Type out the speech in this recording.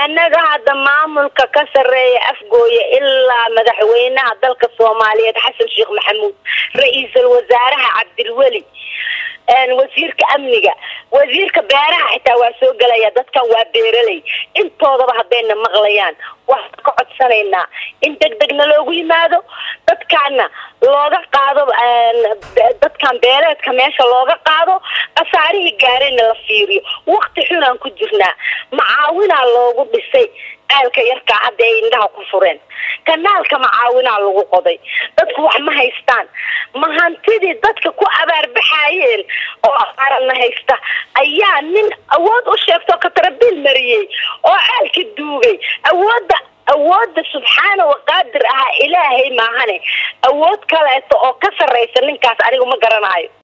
annaga hadda maamulka ka sarreeya afgooya ilaa madaxweynaha dalka soomaaliyeed xasan sheekh maxamuud ra-iisul wasaaraha cabdilweli wasiirka amniga wasiirka beeraha xitaa waa soo gelaya dadkan waa beeraley intoodaba haddayna maqlayaan waxaan ka codsanaynaa in deg degna loogu yimaado dadkaana looga qaado dadkan beereedka meesha looga qaado khasaarihii gaarayna la fiiriyo wakti xunaan ku jirnaa macaawinaa loogu dhisay aalka yarkaa hadda ay indhaha ku fureen kanaalka macaawinaa lagu qoday dadku wax ma haystaan ma hantidii dadka ku abaarbaxaayeen oo abaarana haysta ayaa nin awood u sheegtoo katarabiil mariyey oo aalka duugay awoodda awoodda subxaana waqaadir ahaa ilaahay maahane awood kaleeto oo ka sarraysa ninkaas anigu ma garanaayo